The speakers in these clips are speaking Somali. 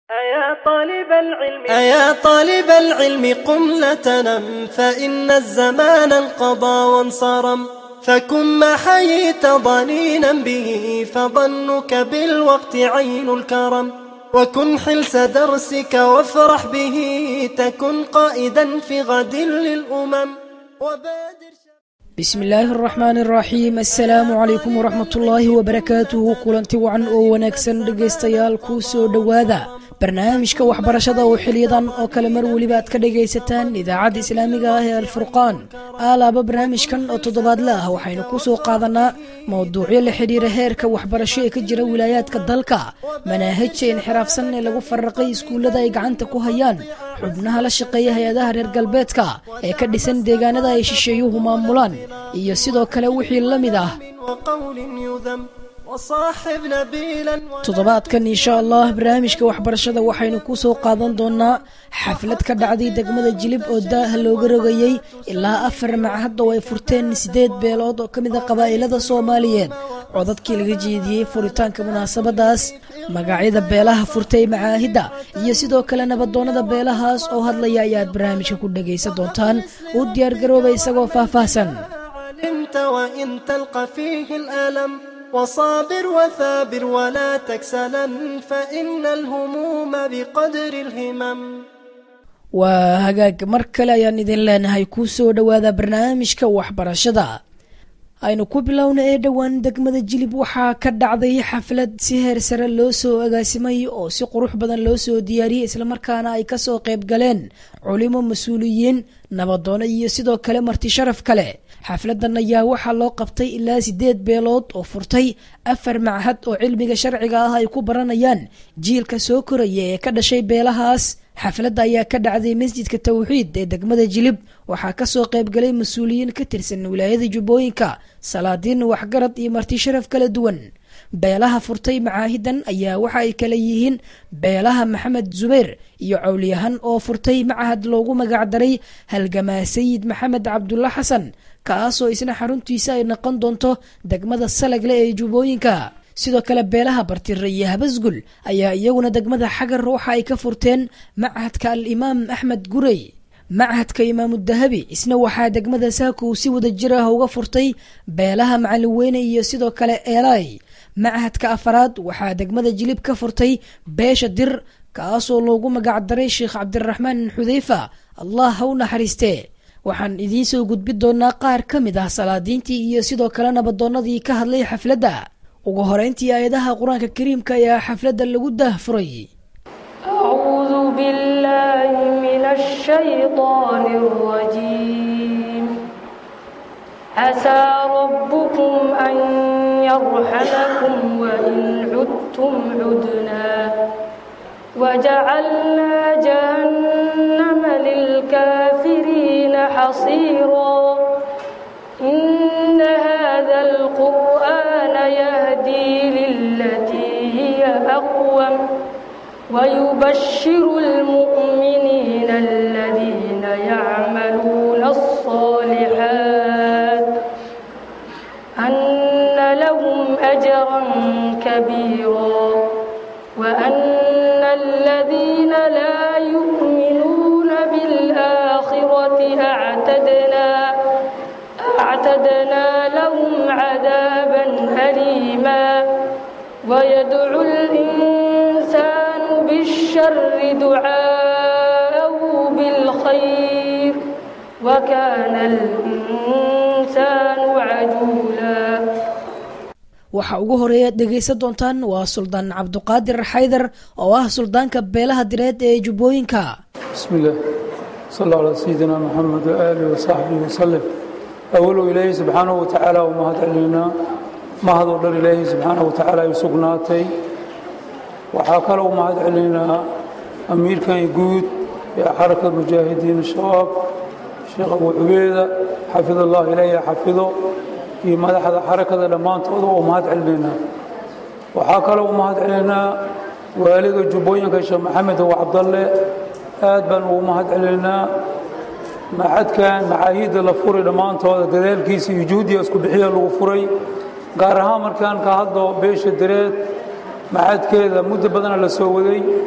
أيا طالب العلم أيا طالب العلم قم لا تنم فإن الزمان انقضى وانصرم فكن ما حييت ضنينا به فظنك بالوقت عين الكرم وكن حلس درسك وافرح به تكن قائدا في غد للأمم وبادر bismi illaahi araxmaani araxiim assalaamu calaykum waraxmat ullaahi wabarakaatuhu kulanti wacan oo wanaagsan dhegaystayaal kuu soo dhowaada barnaamijka waxbarashada oo xiliyadan oo kale mar weliba aad ka dhagaysataan idaacadda islaamiga ah ee alfurqaan aalaaba barnaamijkan oo toddobaadle ah waxaynu ku soo qaadanaa mowduucyo la xidhiira heerka waxbarasho ee ka jira wilaayaadka dalka manaahijta inxiraafsan ee lagu faraqay iskuullada ay gacanta ku hayaan xubnaha la shaqeeya hay-adaha reer galbeedka ee ka dhisan deegaanada ay shisheeyuhu maamulaan iyo sidoo kale wixii la mid ah وقول يذم وصاحب نبيلا toddobaadkan insha allah barnaamijka waxbarashada waxaynu ku soo qaadan doonaa xaflad ka dhacday degmada jilib oo daaha looga rogayey ilaa afar macahad oo ay furteen sideed beelood oo ka mid a qabaa'ilada soomaaliyeed codadkii laga jeediyey furitaanka munaasabadaas magacyada beelaha furtay macaahidda iyo sidoo kale nabadoonnada beelahaas oo hadlaya ayaad barnaamijka ku dhagaysan doontaan u diyaargarooba isagoo faahfaahsan علمت وإن تلقى فيه الألم وصابر وثابر ولا تكسلا فإن الهموم بقدر الهمم waa hagaag mar kale ayaan idin leenahay kuu soo dhowaada barnaamijka waxbarashada aynu ku bilowna ee dhowaan degmada jilib waxaa ka dhacday xaflad si heer sare loo soo agaasimay oo si qurux badan loo soo diyaariyey islamarkaana ay kasoo qayb galeen culimo mas-uuliyiin nabadoono iyo sidoo kale marti sharaf kale xafladan ayaa waxaa loo qabtay ilaa sideed beelood oo furtay afar machad oo cilmiga sharciga ah ay ku baranayaan jiilka soo koraya ee ka dhashay beelahaas xafladda ayaa ka dhacday masjidka tawxiid ee degmada jilib waxaa kasoo qaybgalay mas-uuliyiin ka tirsan wilaayada jubbooyinka salaadiin waxgarad iyo marti sharaf kala duwan beelaha furtay macaahidan ayaa waxa ay kala yihiin beelaha maxamed zubayr iyo cawliyahan oo furtay macahad loogu magacdaray halgamaa sayid maxamed cabdulla xasan kaasoo isna xaruntiisa ay noqon doonto degmada salagle ee jubbooyinka sidoo kale beelaha bartire iyo habasgul ayaa iyaguna degmada xagar waxa ay ka furteen machadka al-imaam axmed gurey machadka imaamu dahabi isna waxaa degmada saakow si wada jir ah uga furtay beelaha macalin weyne iyo sidoo kale eelay machadka afaraad waxaa degmada jilib ka furtay beesha dir kaasoo loogu magacdaray sheekh cabdiraxmaan xudeyfa allah ha u naxariistee waxaan idiin soo gudbi doonaa qaar ka mid ah salaadiintii iyo sidoo kale nabadoonnadii ka hadlay xafladda ugu horeyntii aayadaha qur-aanka kariimka ayaa xafladda lagu daahfuray أعوذ بالله من الشيطان الرجيم عسى ربكم أن يرحمكم وإن عدتم عدنا وجعلنا جهنم للكافرين حصيرا إن هذا القرآن يهدي للتي هي أقوم ويبشر المؤمنين الذين يعملون الصالحات أن لهم أجرا كبيرا وأن الذين لا يؤمنون بالآخرة أعتدنا أعتدنا لهم عذابا أليما ويدعو الإنسان بالشر دعاءه بالخير وكان الإنسان عجولا waxa ugu horeeyaad dhegaysan doontaan waa suldaan cabduqaadir xaydar oo ah suldaanka beelaha direed ee jubbooyinka بسم الله صلى الله على سيدنا محمد وآله وصحبه وسلم أولو إلهي سبحانه وتعالى وما هدعلنا ما هذا الله إلهي سبحانه وتعالى يسقناتي وحاكله وما هدعلنا أمير كان يقود يا حركة المجاهدين الشباب الشيخ أبو عبيدة حفظ الله إليه حفظه في مدح حركة لما تقضوا وما هدعلنا وحاكله وما هدعلنا والد الجبوين كشيخ محمد وعبد الله aad baan ugu mahad celinaynaa maxadkan macaahiidda la furay dhammaantooda dadaalkiisa iyo juhdiga isku bixiya lagu furay gaar ahaan markaan ka hadlo beesha dareed maxadkeeda muddo badana la soo waday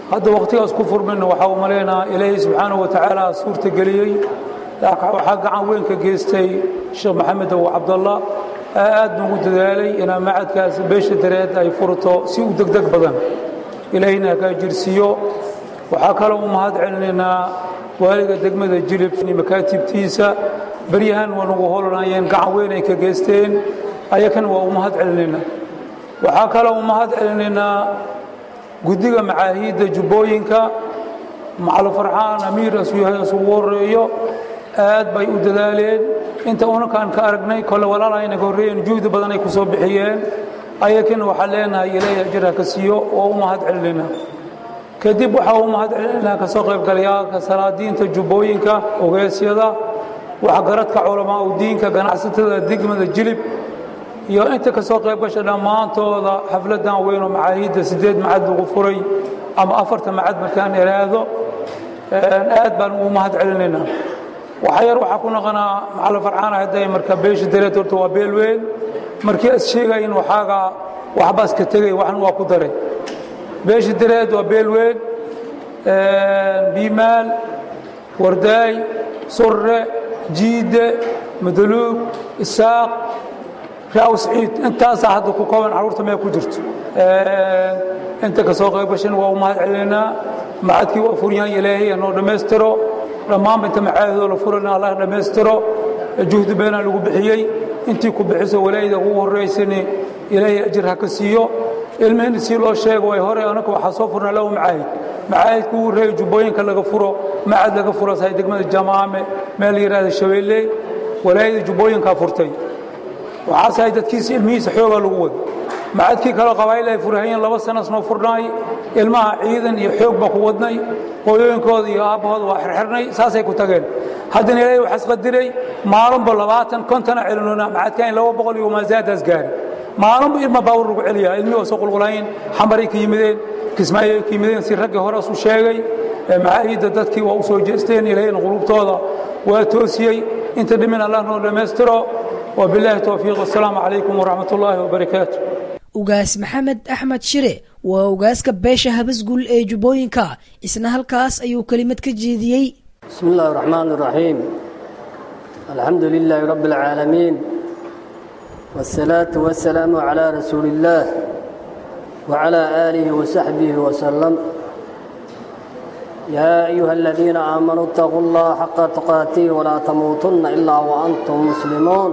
hadda wakhtigaas ku furmayna waxaa u malaynaha ilaahay subxaanahu wa tacaala suurta geliyey waxaa gacan weyn ka geystay sheekh maxamed abu cabdallah aad nugu dadaalay inaa macadkaas beesha dareed ay furto si u degdeg badan ilaahayna hagaajirsiiyo waxaa kaloo u mahad celinaynaa waaliga degmada jilib makaatibtiisa beryahan waa nugu holanayeen gacan weyn ay ka geysteen ayakana waa u mahad celinaynaa waxaa kaloo u mahad celinaynaa guddiga macaahiidda jubbooyinka macalo farxaan amiir asuyahay isugu horeeyo aad bay u dadaaleen inta unankaan ka aragnay kole walaalaha inaga horreeyeen juhdi badan ay ku soo bixiyeen ayakina waxaa leenahay ilaahay ajir ha ka siiyo oo u mahad celinaynaa kadib waxaa u mahad celinaynaa ka soo qaybgalayaalka salaadiinta jubbooyinka ogeysyada waxgaradka culamaa u diinka ganacsatada degmada jilib iyo inta ka soo qayb gasha dhammaantooda xafladan weyn oo macaahiidda sideed macad lagu furay ama afarta macad markaan iraahdo aad baan ugu mahad celinaynaa waxa yar waxaa ku naqanaa macalo farcaana hadday marka beesha dareed horta waa beel weyn markii as sheegayin waxaaga waxbaas ka tegay waxna waa ku daray beesha dareed waa beel weyn biimaal wardaay surre jiide madaluug isaaq raaw sciid intaasaa hadda ku kooban carruurta meel ku jirto inta ka soo qayb gashan waa u mahad celinaynaa macadkii waa furyahan ilaahay noo dhammaystiro dhammaanba inta macaadoo la furana allah dhammaystiro juhdi beenaa lagu bixiyey intii ku bixiso walaayada ugu horraysani ilaahay ajir ha ka siiyo ilmihina si loo sheego way hore anaka waxaa soo furnaa lahu macaahid macaahidka ugu horreeya jubbooyinka laga furo macad laga furo sahay degmada jamaame meel la yidhahda shabeelley walaayada jubbooyinkaa furtay waxaasahay dadkiisa ilmihiisa xoogaa lagu wada macadkii kaloo qabaa'il ay furahayeen laba sanas noo furnaay ilmaha ciidan iyo xoog baa ku wadnay hooyooyinkooda iyo aabbahooda waa xirxirnay saasay ku tageen haddana ilaahay waxaas qadiray maalinba labaatan kontona celinona macadkaan laba boqol iyo maasaadaas gaari maalinba ilma baawur lagu celiyaa ilmihii waa soo qulqulayn xambaray ka yimideen kismaayo ka yimideen si raggii hore isu sheegay macaahidda dadkii waa u soo jeesteen ilaahayna qulubtooda waa toosiyey inta dhimin allah noo dhammaystiro وبالله التوفيق والسلام عليكم ورحمة الله وبركاته ugaas maxamed axmed shire waa ugaaska beesha habasgul ee jubbooyinka isna halkaas ayuu kelimad ka jeediyey بسم الله الرحمن الرحيم الحمد لله رب العالمين والصلاة والسلام على رسول الله وعلى آله وصحبه وسلم يا أيها الذين آمنوا اتقوا الله حق تقاته ولا تموتن إلا وأنتم مسلمون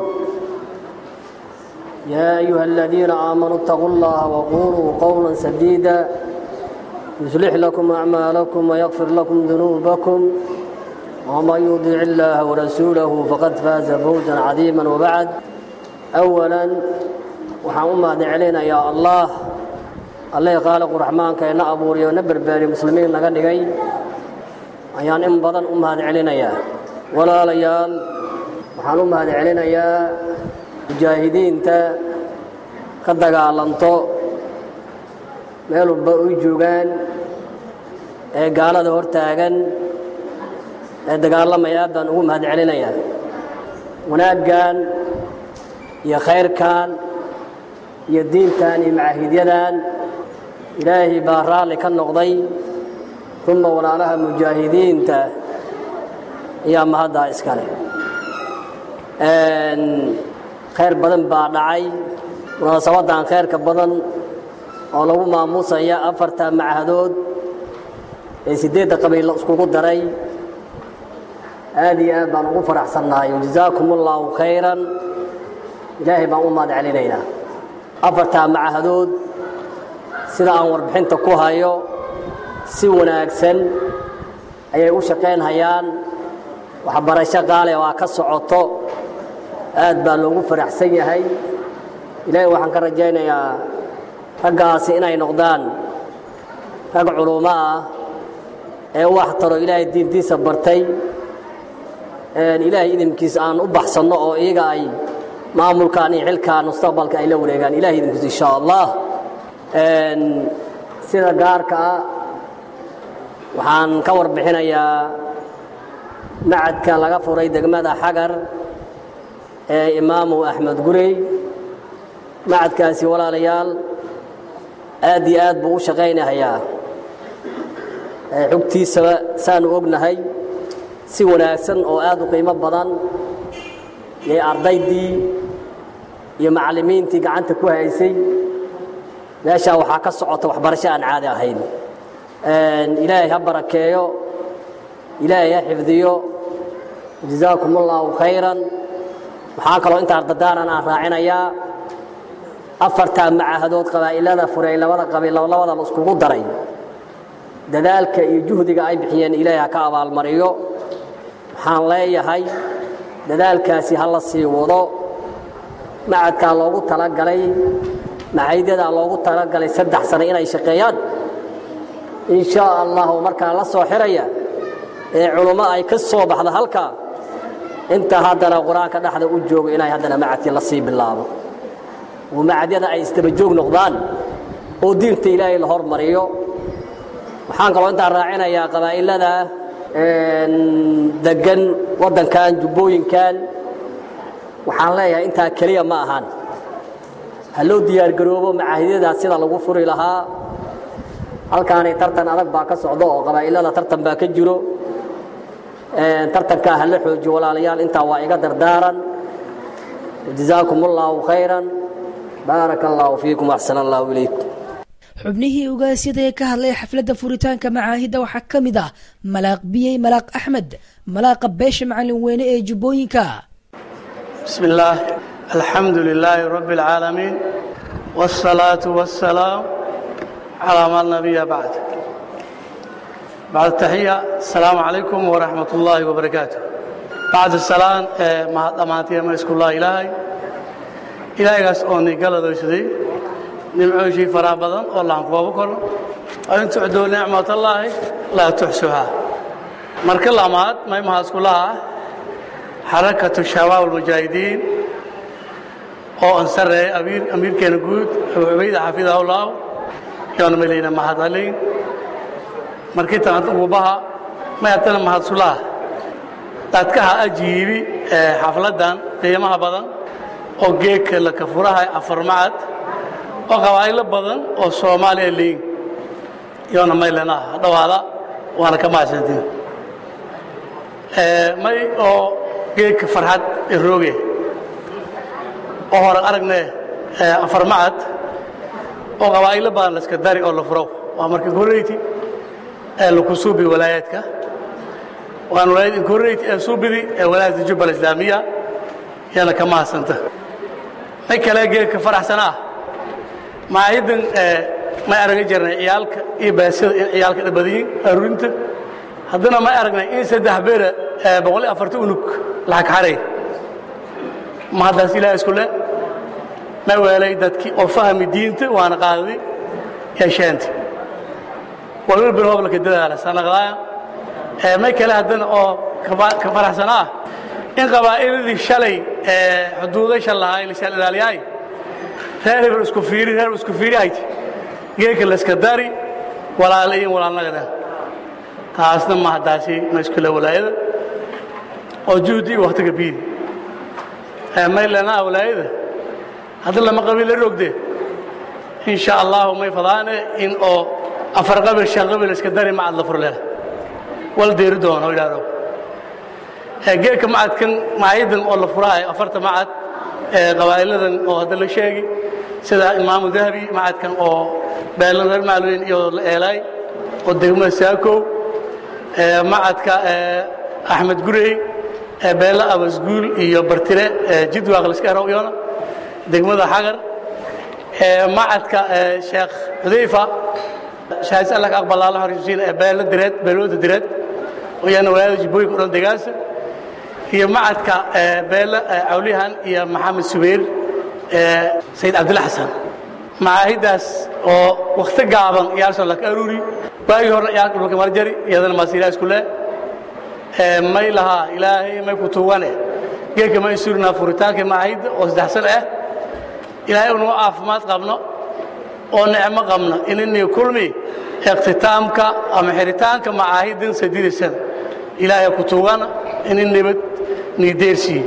يا أيها الذين آمنوا اتقوا الله وقولوا قولا سديدا يصلح لكم أعمالكم ويغفر لكم ذنوبكم ومن يطع الله ورسوله فقد فاز فوزا عظيما وبعد أولا وحاوما علينا يا الله الله خالق الرحمن كأن أبو ريو نبر باري مسلمين لقد دقي ayaan in badan u mahad celinayaa walaalayaal waxaan u mahad celinayaa mujaahidiinta ka dagaalanto meel walba uy joogaan ee gaalada hor taagan ee dagaalamaya baan ugu mahad celinayaa wanaaggan iyo khayrkan iyo diintan iyo macaahidyadan ilaahay baa raalli ka noqday uma walaalaha mujaahidiinta ayaa mahaddaa iskale khayr badan baa dhacay munaasabadan khayrka badan oo lagu maamuusaya afarta machadood ee siddeedda qabiilla iskugu daray aad iyo aad baan ugu faraxsannahay wajazaakum allaahu khayran ilaahay baan u mahad celinaynaa afartaa machadood sida aan warbixinta ku hayo si wanaagsan ayay u shaqaynhayaan waxbarasho qaale waa ka socoto aad baa loogu faraxsan yahay ilaahay waxaan ka rajaynayaa raggaasi inay noqdaan rag culummo ah ee wax taro ilaahay diintiisa bartay ilaahay idinkiisa aan u baxsanno oo iyaga ay maamulkan iyo xilkan mustaqbalka ay la wareegaan ilahay idinkiisa insha allah sida gaarka ah waxaan ka warbixinayaa macadka laga furay degmada xagar ee imaamu axmed gurey macadkaasi walaalayaal aad iyo aad buu u shaqaynahayaa xogtiisaba saanu ognahay si wanaagsan oo aad u qiimo badan yay ardaydii iyo macallimiintii gacanta ku haysay meeshaa waxaa ka socota waxbarasho aan caadi ahayn ilaahay ha barakeeyo ilaahay ha xifdiyo jazaakum allaahu khayran waxaa kaloo inta ardadaaran aan raacinayaa afartaa macahadood qabaa'ilada furay labada qabiil labada la iskugu daray dadaalka iyo juhdiga ay bixiyeen ilaahay ha ka abaalmariyo waxaan leeyahay dadaalkaasi ha la sii wado macadkaa loogu talagalay macaydadaa loogu talagalay saddex sano inay shaqeeyaan in shaa allahu markaa la soo xiraya ee culummo ay ka soo baxda halkaa inta haddana qur-aanka dhexda u joogo inay haddana macadkii la sii bilaabo oo macadyada ay isdabajoog noqdaan oo diinta ilaahay la hormariyo waxaan kaloo intaan raacinayaa qabaa'ilada degan waddankan jubbooyinkan waxaan leeyahay intaa keliya ma ahan ha loo diyaargaroobo macahidyadaas sida lagu furi lahaa halkaanay tartan adag baa ka socdo oo qabaa'ilada tartan baa ka jiro tartankaa ha la xoojiyo walaalayaal intaa waa iga dardaaran jazaakum allaahu khayran baaraka allaahu fiikum axsan allahu ilaykum xubnihii ugaasyada ee ka hadlay xafladda furitaanka macaahidda waxaa ka mid ah malaaq biyey malaaq axmed malaaqa beesha macalin weyne ee jubbooyinka بسم الله الحمد لله رب العالمين والصلاة والسلام على ما النبي بعد بعد التحية السلام عليكم ورحمة الله وبركاته بعد السلام ما أمانتي ما يسكن الله إلهي إلهي قاس أوني قال ذو شدي نمعوشي فرابضا والله أنكوا بكل وإن تعدوا نعمة الله لا تحسوها مرك الله مات ما يمهاز كلها حركة الشباب المجاهدين oo ansareey amiir amiirkeena guud abu cubayda xafidahu allah yoona melayna mahadcelin markii tan ugubaha mayatana mahadsulaha dadkaha ajiibi xafladan qiimaha badan oo geedka la kafurahay afar macad oo qabaa'ilo badan oo soomaaliya leeyin yoona maylana dhawaada waana ka mahadsantiin may oo geedka farxad irooge oo hore aragne afar macad oo qabaa'ilo badan layska dari oo la furo waa marka incorate ee laku suubi walaayaadka waan walaayad incorate ee suubidi ee walaayadda jubbal islaamiya yana ka mahadsanta may kale geedka faraxsanaa maahidan may araga jirnay ciyaalka iyo baasida in ciyaalka dhabadiyin arurinta haddana may aragnay in saddex beera boqol iyo afarta unug lacag xaray ma haddaas ilaah isku le ma weelay dadkii oo fahmi diinta waana qaadadi yeesheenta walwal bin hoblaka dadaala sanaqdaaya may kale haddana oo ka faraxsana ah in qabaa'iladii shalay xuduudasha lahaa lisaan ilaaliyaay reer hebel isku fiiri reer isku fiiri hayti geedka layska dari walaala iyo walaalnagada taasna ma haddaasi ma iskule walaayada oo juhdi iyo waktiga biidi maylana walaayada hadda lama qabiil la rogde in sha allahu may fadaane in oo afar qabil shan qabil iska dari macad la furleela wal deeri doono ilaaro geedka macadkan macaydan oo la furaayo afarta macad qabaa'iladan oo hadda la sheegi sida imaamu dahabi macadkan oo beelan reer macalweyn iyo la eelaay oo degmada saakow macadka axmed gurey beela abasguul iyo bartire jidwaaq liska erowyona degmada xagar macadka sheekh xudayfa shahaadis allah ka aqbal allah horisiin ee beela direed beelooda direed oo yana walaayada jibbooyinka o dhan degaasa iyo macadka beela cawlihan iyo maxamed subayr sayid cabdilla xasan macaahidaas oo wakhti gaaban iyaalsoo laka aruuri waagii hore iyaalka dhulka marjari iyadana maasiilaa isku leh may lahaa ilaahay may ku tuugane geedka may surinaa furitaankii macaahidda oo saddexsan ah ilaahay unagu caafimaad qabno oo nicmo qabno inini kulmi iqtitaamka ama xiritaanka macaahiddan sadiidasan ilaahay ku tuugana inin nabad niideersiiye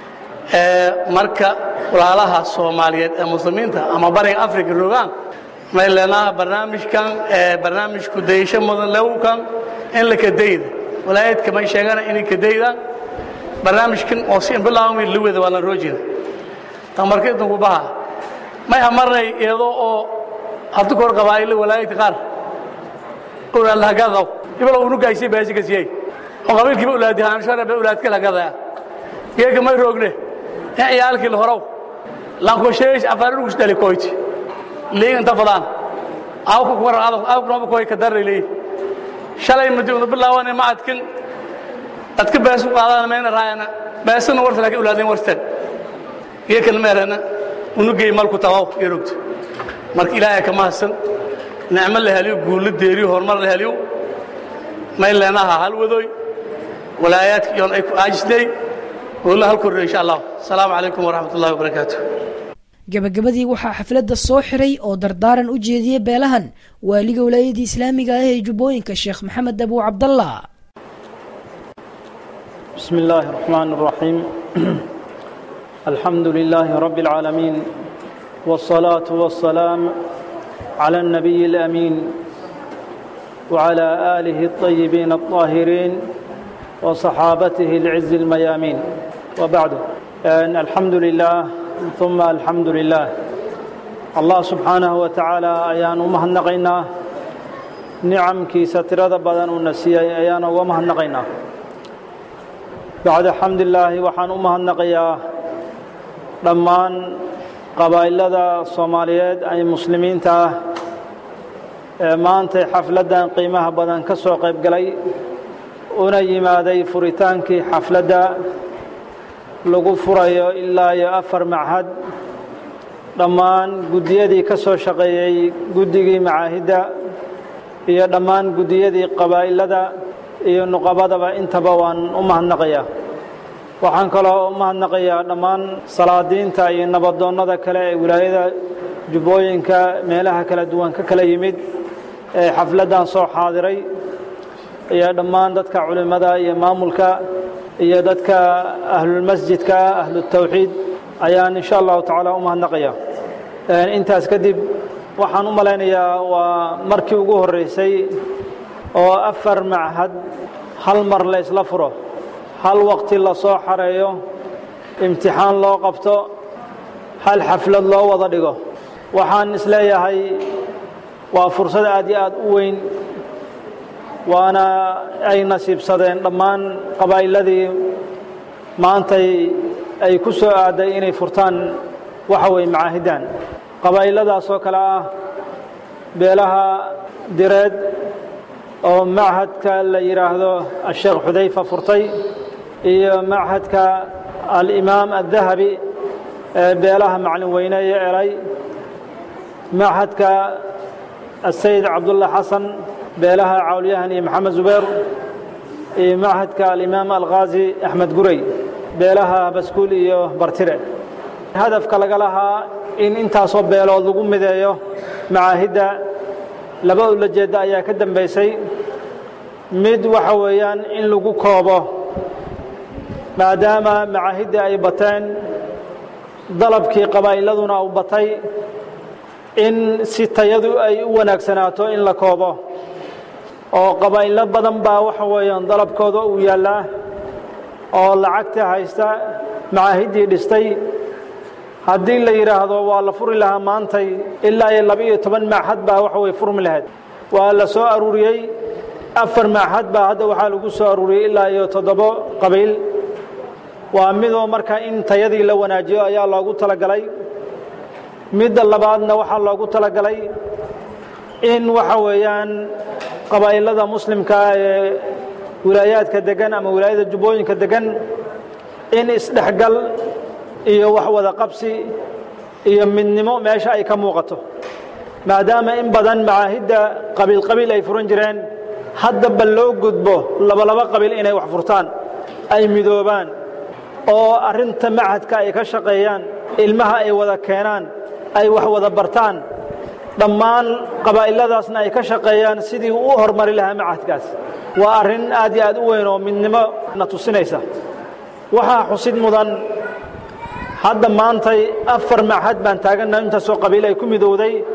marka walaalaha soomaaliyeed ee muslimiinta ama bariga africa rogaan may leenaha barnaamijkan barnaamijku dayasho mudan lewkan in la kadayda walaayadka may sheegana inay kadayda barnaamijkan oo si bilaawmi luwada waa la roojida tamarka idinku baha may hamarnay iyadoo oo hadda kor qabaa'ilo walaayadka qaar ulaad lahagadaw ibalo unu gaysay baasika siyay oo qabiilkiiba ulaadi haanshara ba ulaadka lagadaya geega may roogne in ciyaalkii la horow lanko sheesh afarugus dali koyti leeyin inta fadaan awku kuwar adaw awku nooba koy ka darray leeyin shalay mudi unu bilaawane macadkan dadka beesu qaadana mayna raayana beesana warta laakiin ulaadeen warsteen geekan meerana unu geey malku tawaw yerogto marka ilaahay ka mahadsan nicmo la heliyo guullo deeriyo horumar la heliyo may leenaha hal wadoy walaayaadka iyoon ay ku aajisnay walla hal korre insha allah asalaamu calaykum waraxmat ullahi wabarakaatu gabagabadii waxaa xafladda soo xiray oo dardaaran u jeediyey beelahan waaliga walaayadii islaamiga ah ee jubbooyinka sheekh maxamed abu cabdallah بسم الله الرحمن الرحيم الحمد لله رب العالمين والصلاة والسلام على النبي الأمين وعلى آله الطيبين الطاهرين وصحابته العز الميامين وبعد أن الحمد لله ثم الحمد لله الله سبحانه وتعالى أيان ومهنقينا نعم كي سترد بدن ونسي أيان ومهنقينا بعد حمد الله وحان ومهنقيا dhammaan qabaa'ilada soomaaliyeed ay muslimiinta ah ee maantay xafladdan qiimaha badan ka soo qayb galay una yimaaday furitaankii xafladda lagu furayo ilaa iyo afar machad dhammaan guddiyadii ka soo shaqeeyey guddigii macaahidda iyo dhammaan guddiyadii qabaa'ilada iyo nuqabadaba intaba waan u mahadnaqayaa waxaan kaloo u mahadnaqayaa dhammaan salaadiinta iyo nabadoonnada kale ee wilaayada jubbooyinka meelaha kala duwan ka kala yimid ee xafladdan soo xaadiray iyo dhammaan dadka culimmada iyo maamulka iyo dadka ahlulmasjidka ahlutawxiid ayaan insha allahu tacaala u mahadnaqaya intaas kadib waxaan u malaynayaa waa markii ugu horreysay oo afar machad hal mar la isla furo hal waqti la soo xareeyo imtixaan loo qabto hal xaflad loo wada dhigo waxaan isleeyahay waa fursad aad iyo aad u weyn waana ay nasiibsadeen dhammaan qabaa'iladii maantay ay ku soo aaday inay furtaan waxa weeye macaahiddan qabaa'iladaas oo kale ah beelaha direed oo machadka la yidhaahdo asheekh xudayfa furtay iyo machadka alimaam addahabi ee beelaha maclin weyne iyo elay machadka asayid cabdulla xasan beelaha cawlyahan iyo maxamed zubeer iyo machadka alimaam alkhaasi axmed gurey beelaha baskuul iyo bartire hadafka laga lahaa in intaasoo beelood lagu mideeyo macaahidda laba ulajeedda ayaa ka dambaysay mid waxa weeyaan in lagu koobo maadaama macaahidda ay bateen dalabkii qabaa'iladuna u batay in si tayadu ay u wanaagsanaato in la koobo oo qabaa'ilo badan baa waxa weeyaan dalabkooda uu yaallaa oo lacagta haysta macaahiddii dhistay haddii la yidhaahdo waa la furi lahaa maantay ilaa iyo laba-iyo toban machad baa waxa weye furmi lahayd waa la soo aruuriyey afar machad baa hadda waxaa lagu soo aruuriyey ilaa iyo toddobo qabiil waa midoo marka in tayadii la wanaajiyo ayaa loogu talagalay midda labaadna waxaa loogu talagalay in waxa weeyaan qabaa'ilada muslimkaa ee wilaayaadka degan ama wilaayada jubbooyinka degan in isdhexgal iyo wax wada qabsi iyo midnimo meesha ay ka muuqato maadaama in badan macaahidda qabiil qabiil ay furan jireen haddaba loo gudbo labalaba qabiil inay wax furtaan ay midoobaan oo arrinta machadka ay ka shaqeeyaan ilmaha ay wada keenaan ay wax wada bartaan dhammaan qabaa'iladaasna ay ka shaqeeyaan sidii u hormari lahaa machadkaas waa arrin aad iyo aad u weyn oo midnimo na tusinaysa waxaa xusid mudan hadda maantay afar machad baan taagannaha intaasoo qabiil ay ku midowday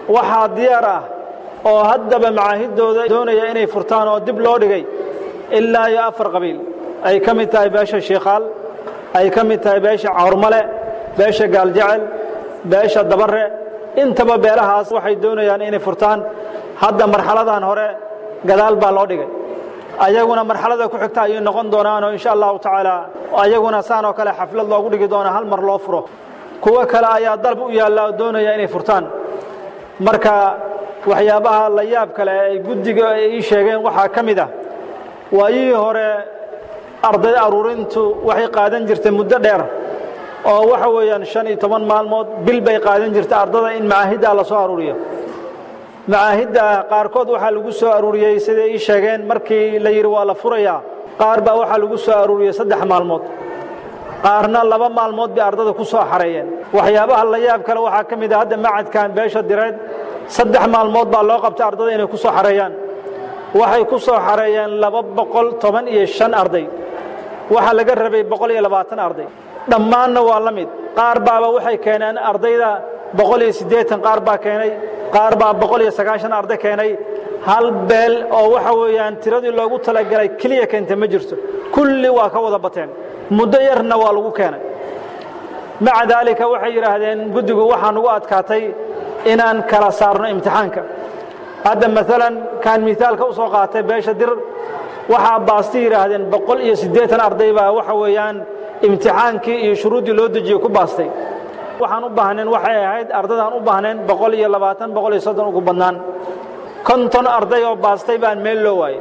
waxaa diyaar ah oo haddaba macaahidooda doonaya inay furtaan oo dib loo dhigay ilaa iyo afar qabiil ay ka mid tahay beesha shiikhaal ay ka mid tahay beesha cawrmale beesha gaaljecel beesha dabare intaba beelahaas waxay doonayaan inay furtaan hadda marxaladan hore gadaal baa loo dhigay ayaguna marxalada ku xigta ayay noqon doonaanoo insha allahu tacaala ayaguna saan oo kale xaflad loogu dhigi doona hal mar loo furo kuwo kale ayaa dalb u yaalla oo doonaya inay furtaan marka waxyaabaha la yaab kale ay guddiga ay ii sheegeen waxaa ka mid ah waayihii hore arday aruurintu waxay qaadan jirtay muddo dheer oo waxa weeyaan shan iyo toban maalmood bil bay qaadan jirtay ardada in macaahiddaa la soo aruuriyo macaahidda qaarkood waxaa lagu soo aruuriyey siday ii sheegeen markii la yidhi waa la furayaa qaar baa waxaa lagu soo aruuriyey saddex maalmood qaarna laba maalmood bay ardada ku soo xareeyeen waxyaabaha la yaab kale waxaa ka mid ah hadda macadkan beesha direed saddex maalmood baa loo qabtay ardada inay ku soo xareeyaan waxay ku soo xareeyeen laba boqol toban iyo shan arday waxaa laga rabay boqol iyo labaatan arday dhammaanna waa la mid qaar baaba waxay keeneen ardayda boqol iyo siddeetan qaar baa keenay qaar baa boqol iyo sagaashan arday keenay hal beel oo waxa weeyaan tiradii loogu talagalay keliya keentay ma jirto kulli waa ka wada bateen muddo yarna waa lagu keenay maca daalika waxay yidhaahdeen guddigu waxaa nugu adkaatay inaan kala saarno imtixaanka hadda maalan kaan miaalka u soo qaatay beesha dir waxaa baasti yidhaahdeen boqol iyo siddeetan arday baa waxa weeyaan imtixaankii iyo shuruuddii loo dejiyey ku baastay waxaan u baahnayn waxay ahayd ardadaan u baahnayn boqol iyo labaatan boqol iyo soddon ugu badnaan konton arday oo baastay baan meel loo waayey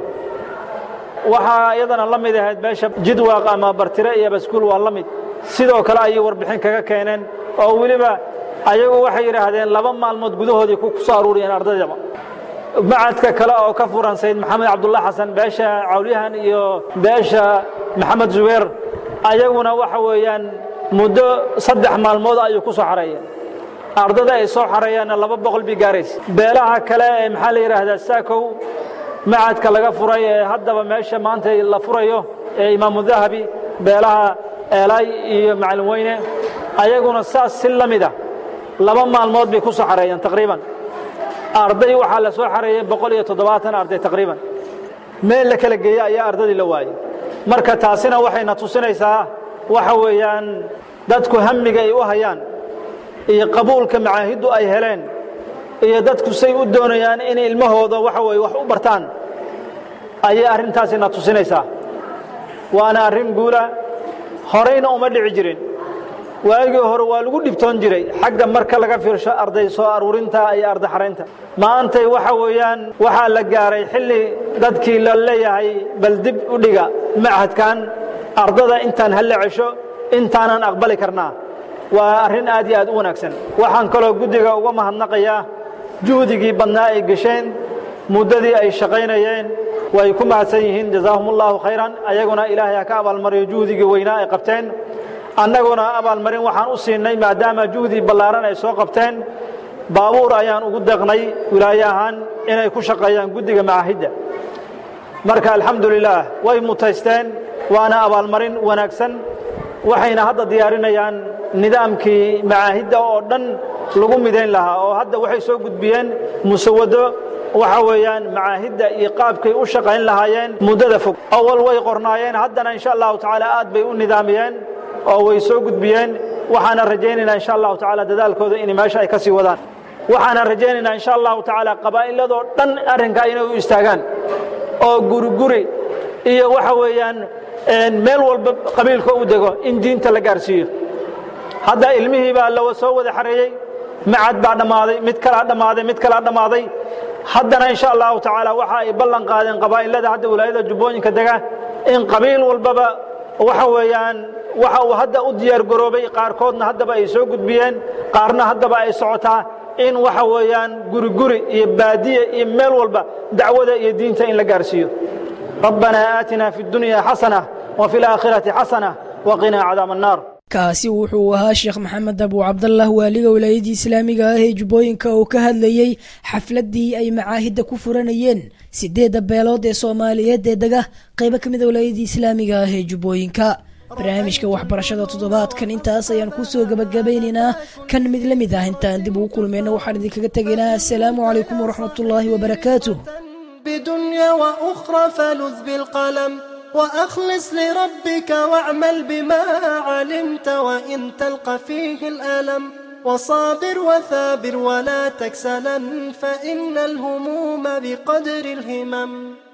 waxaa iyadana la mid ahayd meesha jidwaaq ama bartire iyo baskuul waa la mid sidoo kale ayay warbixin kaga keeneen oo weliba ayagu waxay yidhaahdeen laba maalmood gudahoodii ku soo aruuriyeen ardaydaba macadka kale oo ka furan sayid maxamed cabdullah xasan beesha cawlyahan iyo beesha maxamed zubeer ayaguna waxa weeyaan muddo saddex maalmood ayuu ku soo xareeyeen ardada ay soo xareeyaanna laba boqol bay gaaraysa beelaha kale ee maxaa la yidhaahdaa saakow macadka laga furay ee haddaba meesha maanta la furayo ee imaamu dahabi beelaha eelay iyo macalin weyne ayaguna saas si la mid ah laba maalmood bay ku soo xareeyeen taqriiban arday waxaa la soo xareeyey boqol iyo toddobaatan arday taqriiban meel la kala geeyey ayaa ardadii la waayey marka taasina waxayna tusinaysaa waxa weeyaan dadku hamiga ay u hayaan iyo qabuulka macaahiddu ay heleen iyo dadku say u doonayaan inay ilmahooda waxa weye wax u bartaan ayay arrintaasina tusinaysaa waana arrin guula horayna uma dhici jirin waagii hore waa lagu dhibtoon jiray xagga marka laga fiirsho arday soo aruurinta iyo arday xaraynta maantay waxa weeyaan waxaa la gaaray xilli dadkii la leeyahay bal dib u dhiga machadkan ardada intaan halla cesho intaanan aqbali karnaa waa arrin aad iyo aad u wanaagsan waxaan kaloo guddiga uga mahadnaqayaa juhdigii badnaa ay gesheen muddadii ay shaqaynayeen way ku mahadsan yihiin jazaahum ullahu khayran ayaguna ilaahay ha ka abaalmariyo juhdigii weynaa ay qabteen annaguna abaalmarin waxaan u siinay maadaama juhdi ballaaran ay soo qabteen baabuur ayaan ugu deeqnay wilaaye ahaan inay ku shaqeeyaan guddiga macaahidda marka alxamdu lilaah way mutaysteen waana abaalmarin wanaagsan waxayna hadda diyaarinayaan nidaamkii macaahidda oo dhan lagu midayn lahaa oo hadda waxay soo gudbiyeen musawado waxa weeyaan macaahidda iyo qaabkay u shaqayn lahaayeen muddada fog awal way qornaayeen haddana insha allahu tacaala aad bay u nidaamiyeen oo way soo gudbiyeen waxaana rajaynaynaa insha allahu tacaala dadaalkooda inay meesha ay ka sii wadaan waxaana rajaynaynaa insha allahu tacaala qabaa'iladoo dhan arrinkaa inay u istaagaan oo guriguri iyo waxa weeyaan meel walba qabiilka u dego in diinta la gaarsiiyo hadda ilmihii baa la soo wada xareeyey macad baa dhammaaday mid kalaa dhammaaday mid kalaa dhammaaday haddana insha allahu tacaala waxa ay ballan qaadeen qabaa'ilada hadda wilaayada jubbooyinka dega in qabiil walbaba waxa weeyaan waxa uu hadda u diyaar garoobay qaarkoodna haddaba ay soo gudbiyeen qaarna haddaba ay socotaa in waxa weeyaan guri guri iyo baadiye iyo meel walba dacwada iyo diinta in la gaarsiiyo rabbanaa aatina fi اdunya xasana وفي الآخرة حسنة وقنا عذاب النار kaasi wuxuu ahaa sheekh maxamed abu cabdallah waaliga wilaayadii islaamiga ah ee jubbooyinka oo ka hadlayey xafladii ay macaahidda ku furanayeen sideedda beelood ee soomaaliyeed ee dega qaybo ka mida wilaayadii islaamiga ah ee jubbooyinka barnaamijka waxbarashada toddobaadkan intaas ayaan kusoo gabagabaynaynaa kan mid la mid ah intaan dib ugu kulmayna waxaan idinkaga tegaynaa assalaamu calaykum waraxmatullaahi wabarakaatuh بدنيا وأخرى فلذ بالقلم وأخلص لربك واعمل بما علمت وإن تلقى فيه الألم وصابر وثابر ولا تكسلا فإن الهموم بقدر الهمم